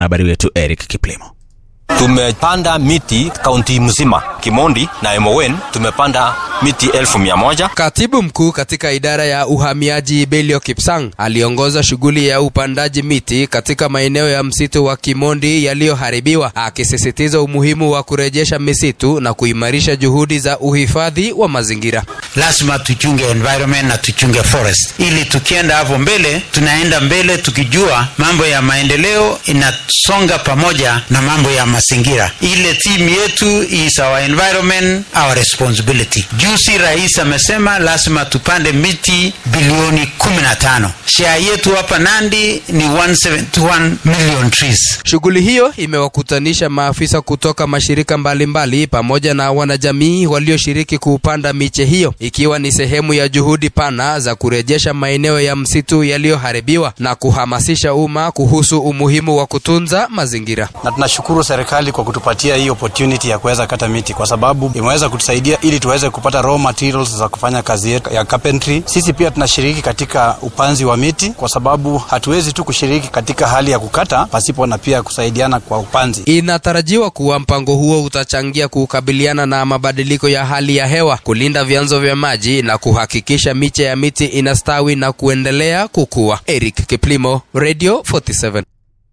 Habari wetu Eric Kiplimo. Tumepanda miti kaunti mzima, Kimondi na Emowen tumepanda miti elfu mia moja. Katibu mkuu katika idara ya uhamiaji Belio Kipsang aliongoza shughuli ya upandaji miti katika maeneo ya msitu wa Kimondi yaliyoharibiwa, akisisitiza umuhimu wa kurejesha misitu na kuimarisha juhudi za uhifadhi wa mazingira. Lazima tuchunge environment na tuchunge forest, ili tukienda hapo mbele, tunaenda mbele tukijua mambo ya maendeleo inasonga pamoja na mambo ya mazingira. Ile timu yetu is our environment, our responsibility. Juzi rais amesema lazima tupande miti bilioni 15. Share yetu hapa Nandi ni 171 million trees. Shughuli hiyo imewakutanisha maafisa kutoka mashirika mbalimbali mbali, pamoja na wanajamii walioshiriki kuupanda miche hiyo, ikiwa ni sehemu ya juhudi pana za kurejesha maeneo ya msitu yaliyoharibiwa na kuhamasisha umma kuhusu umuhimu wa kutunza mazingira. Na tunashukuru serikali kwa kutupatia hii opportunity ya kuweza kata miti, kwa sababu imeweza kutusaidia ili tuweze kupata raw materials za kufanya kazi yetu ya carpentry. Sisi pia tunashiriki katika upanzi wa miti, kwa sababu hatuwezi tu kushiriki katika hali ya kukata pasipo na pia kusaidiana kwa upanzi. Inatarajiwa kuwa mpango huo utachangia kukabiliana na mabadiliko ya hali ya hewa, kulinda vyanzo vya maji na kuhakikisha miche ya miti inastawi na kuendelea kukua. Eric Kiplimo, Radio 47.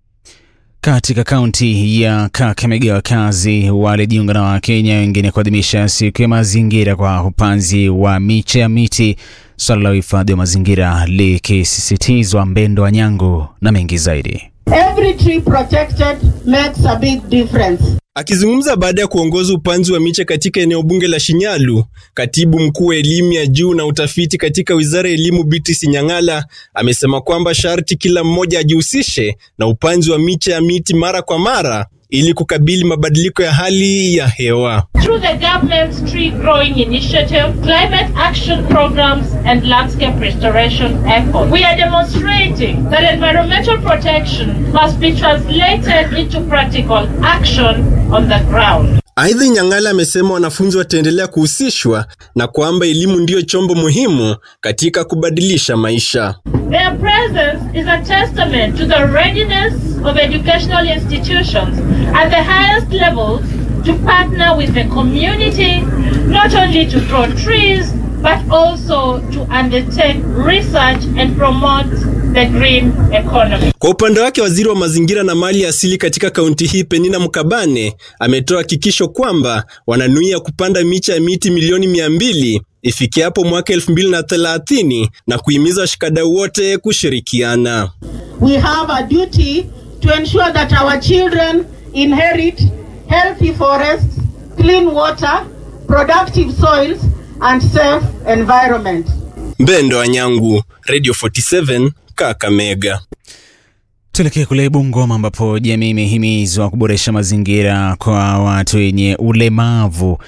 Katika kaunti ya Kakamega, wakazi walijiunga na Wakenya wengine kuadhimisha siku ya mazingira kwa upanzi wa miche ya miti, swala la uhifadhi wa mazingira likisisitizwa. Mbendo wa Nyango na mengi zaidi. Every tree protected makes a big difference. Akizungumza baada ya kuongoza upanzi wa miche katika eneo bunge la Shinyalu, katibu mkuu wa elimu ya juu na utafiti katika wizara ya elimu Beatrice Nyang'ala amesema kwamba sharti kila mmoja ajihusishe na upanzi wa miche ya miti mara kwa mara ili kukabili mabadiliko ya hali ya hewa. Through the government's tree growing initiative, climate action programs and landscape restoration efforts, we are demonstrating that environmental protection must be translated into practical action on the ground. Aidha, Nyang'ala amesema wanafunzi wataendelea kuhusishwa na kwamba elimu ndiyo chombo muhimu katika kubadilisha maisha. Their presence is a testament to the readiness of educational institutions at the highest levels to partner with the community, not only to grow trees, but also to undertake research and promote the green economy. Kwa upande wake, waziri wa mazingira na mali asili katika kaunti hii Penina Mkabane ametoa hakikisho kwamba wananuia kupanda miche ya miti milioni mia mbili ifikiapo mwaka elfu mbili na thelathini na kuhimiza washikadau wote kushirikiana. We have a duty to ensure that our children inherit healthy forests, clean water, productive soils and safe environment. Mbendo Anyangu, Radio 47, Kakamega. Tuelekee kule Bungoma ambapo jamii imehimizwa kuboresha mazingira kwa watu wenye ulemavu,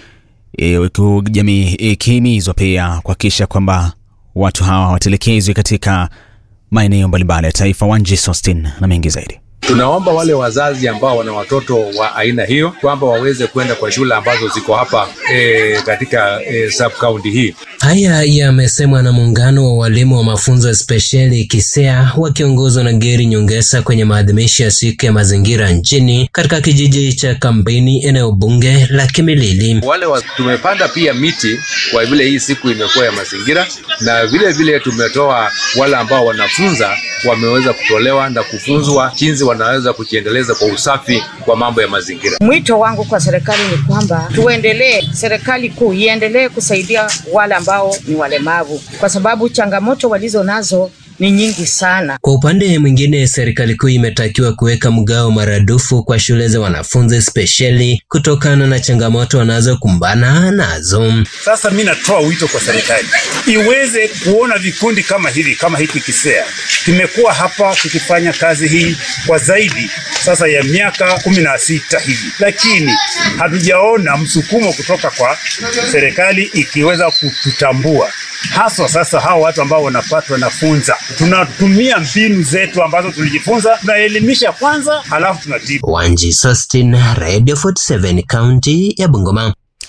huku e, jamii ikihimizwa pia kuhakikisha kwamba watu hawa hawatelekezwi katika maeneo mbalimbali ya taifa. Wanji Sostin na mengi zaidi. Tunaomba wale wazazi ambao wana watoto wa aina hiyo kwamba waweze kwenda kwa shule ambazo ziko hapa e, katika e, sub county hii. Haya yamesemwa na muungano wa walimu wa mafunzo spesheli KISEA wakiongozwa na Geri Nyongesa kwenye maadhimisho ya siku ya mazingira nchini katika kijiji cha Kambini, eneo bunge la Kimilili. Wale wa, tumepanda pia miti kwa vile hii siku imekuwa ya mazingira, na vile vile tumetoa wale ambao wanafunza wameweza kutolewa na kufunzwa jinsi wanaweza kujiendeleza kwa usafi kwa mambo ya mazingira. Mwito wangu kwa serikali ni kwamba tuendelee, serikali kuu iendelee kusaidia wale ambao ni walemavu, kwa sababu changamoto walizo nazo ni nyingi sana. Kwa upande mwingine, serikali kuu imetakiwa kuweka mgao maradufu kwa shule za wanafunzi spesheli kutokana na changamoto wanazokumbana nazo. Sasa mi natoa wito kwa serikali iweze kuona vikundi kama hivi kama hiki KISEA kimekuwa hapa kikifanya kazi hii kwa zaidi sasa ya miaka kumi na sita hivi, lakini hatujaona msukumo kutoka kwa serikali ikiweza kututambua haswa sasa hawa watu ambao wanapatwa nafunza, tunatumia mbinu zetu ambazo tulijifunza, tunaelimisha kwanza, halafu tunatibu. Wanji Sustin, Radio 47, kaunti ya Bungoma.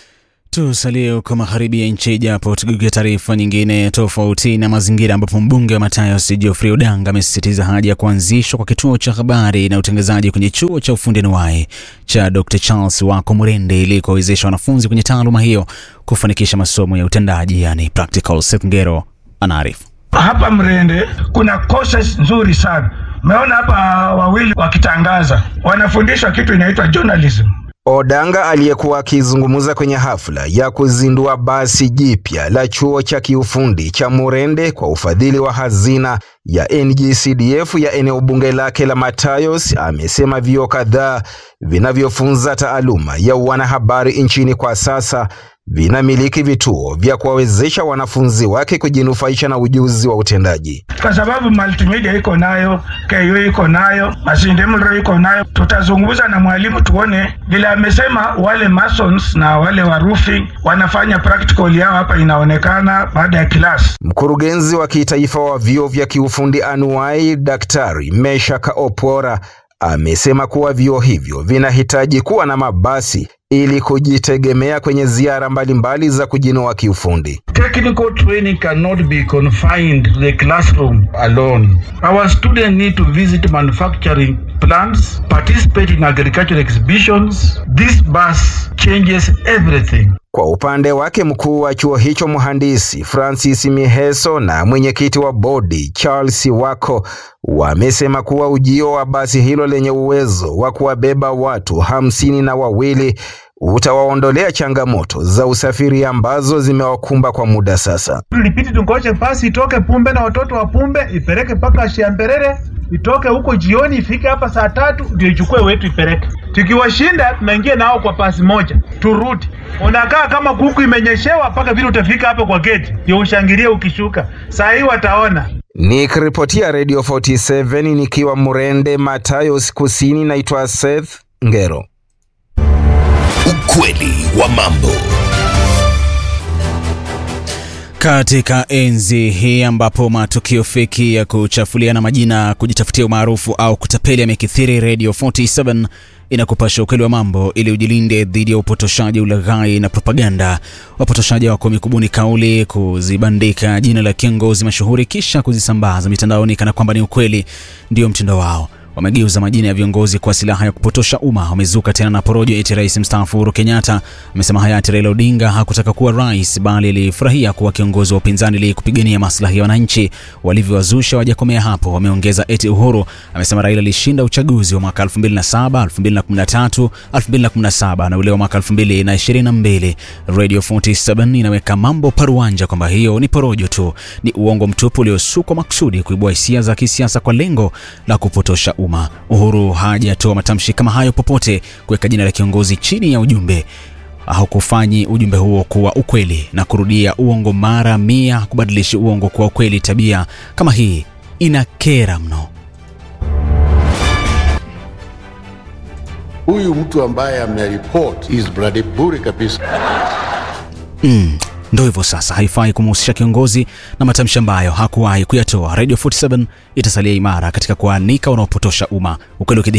Tusalie huko magharibi ya nchi, japo tugeukia taarifa nyingine tofauti na mazingira, ambapo mbunge wa Matayos Geoffrey Odanga amesisitiza haja ya kuanzishwa kwa kituo cha habari na utangazaji kwenye chuo cha ufundi anuwai cha Dr Charles Wako Murende ili kuwawezesha wanafunzi kwenye taaluma hiyo kufanikisha masomo ya utendaji, yani practical. Seth Ngero anaarifu. Hapa Mrende kuna courses nzuri sana. Umeona hapa wawili wakitangaza, wanafundishwa kitu inaitwa journalism. Odanga aliyekuwa akizungumza kwenye hafla ya kuzindua basi jipya la chuo cha kiufundi cha Murende kwa ufadhili wa hazina ya NGCDF ya eneo bunge lake la Matayos amesema vyuo kadhaa vinavyofunza taaluma ya wanahabari nchini kwa sasa vinamiliki vituo vya kuwawezesha wanafunzi wake kujinufaisha na ujuzi wa utendaji. Kwa sababu multimedia iko nayo, KU iko nayo, Masinde Muliro iko nayo. Tutazungumza na mwalimu tuone vile amesema, wale masons na wale wa roofing wanafanya practical yao hapa, inaonekana baada ya kilasi. Mkurugenzi wa kitaifa wa vyuo vya kiufundi anuwai, Daktari Meshaka Opora amesema kuwa vyuo hivyo vinahitaji kuwa na mabasi ili kujitegemea kwenye ziara mbalimbali za kujinoa kiufundi. Technical training cannot be confined to the classroom alone. Our students need to visit manufacturing plants, participate in agricultural exhibitions. This bus changes everything. Kwa upande wake mkuu wa chuo hicho mhandisi Francis Miheso na mwenyekiti wa bodi Charles Wako wamesema kuwa ujio wa basi hilo lenye uwezo wa kuwabeba watu hamsini na wawili utawaondolea changamoto za usafiri ambazo zimewakumba kwa muda sasa. Tulipiti tungoje basi itoke Pumbe na watoto wa Pumbe ipeleke mpaka Shiamberere, itoke huko jioni ifike hapa saa tatu ndio ichukue wetu ipeleke. Tukiwashinda tunaingia nao kwa pasi moja, turudi. Unakaa kama kuku imenyeshewa mpaka vile utafika hapa kwa geti ndio ushangilie ukishuka. Saa hii wataona. Nikiripotia Radio 47 nikiwa Murende, Matayos Kusini, naitwa Seth Ngero. Ukweli wa mambo. Katika enzi hii ambapo matukio feki ya kuchafuliana majina, kujitafutia umaarufu au kutapeli yamekithiri, Radio 47 inakupasha ukweli wa mambo ili ujilinde dhidi ya upotoshaji, ulaghai na propaganda. Wapotoshaji wako mikubuni kauli, kuzibandika jina la kiongozi mashuhuri, kisha kuzisambaza mitandaoni kana kwamba ni ukweli. Ndio mtindo wao. Wamegeuza majina ya viongozi kwa silaha ya kupotosha umma. Wamezuka tena na porojo eti rais mstaafu Uhuru Kenyatta amesema hayati Raila Odinga hakutaka kuwa rais, bali alifurahia kuwa kiongozi wa upinzani ili kupigania maslahi ya wananchi. Walivyowazusha wajakomea hapo, wameongeza eti Uhuru amesema Raila alishinda uchaguzi wa mwaka 2007, 2013, 2017 na ule wa mwaka 2022. Radio 47 inaweka mambo paruanja kwamba hiyo ni porojo tu, ni uongo mtupu uliosukwa makusudi kuibua hisia za kisiasa kwa lengo la kupotosha umma. Uhuru hajatoa matamshi kama hayo popote kuweka jina la kiongozi chini ya ujumbe au kufanyi ujumbe huo kuwa ukweli na kurudia uongo mara mia, kubadilishi uongo kuwa ukweli. Tabia kama hii inakera mno. Huyu mtu ambaye ameripot is bloody bure kabisa. Mm, ndo hivyo sasa, haifai kumhusisha kiongozi na matamshi ambayo hakuwahi kuyatoa. Radio 47 itasalia imara katika kuanika wanaopotosha umma, ukweli